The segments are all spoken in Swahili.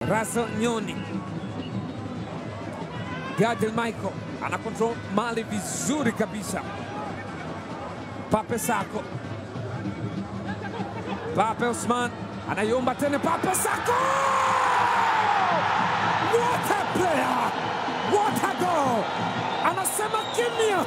Russell Nyoni. Gadiel Michael ana control mali vizuri kabisa. Pape Sako, Pape Osman anaiomba tena, Pape Sako! What a player! What a goal! Anasema kimya,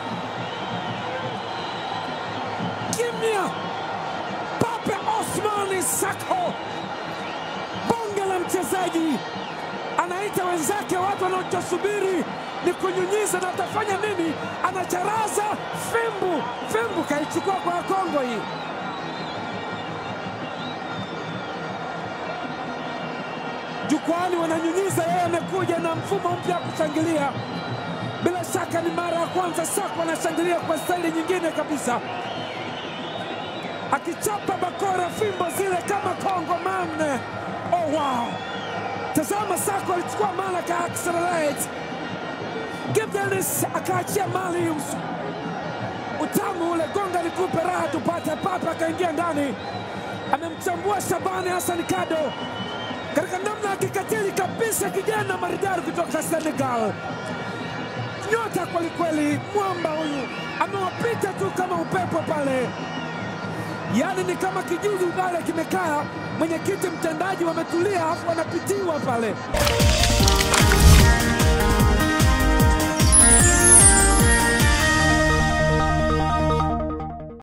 kimya. Pape Osman Sako, bonge la mchezaji, anaita wenzake, watu wanaachosubiri ni kunyunyiza na atafanya nini? Anacharaza fimbu, fimbu kaichukua kwa Kongo hii. Jukwani wananyunyiza, yeye amekuja na mfumo mpya wa kushangilia. Bila shaka ni mara ya kwanza Sako anashangilia kwa staili nyingine kabisa, akichapa bakora fimbo zile kama Kongo man. Oh, wow! Tazama, Sako alichukua mara ka accelerate Gibdelis akaachia mali utamu ule, gonga nikupe raha tupate. Papa akaingia ndani, amemchambua Shabani Hassan Kado katika namna ya kikatili kabisa, kijana maridadi kutoka Senegal, nyota kwelikweli. Mwamba huyu amewapita tu kama upepo pale, yaani ni kama kijuju pale kimekaa, mwenyekiti mtendaji wametulia, afu wanapitiwa pale.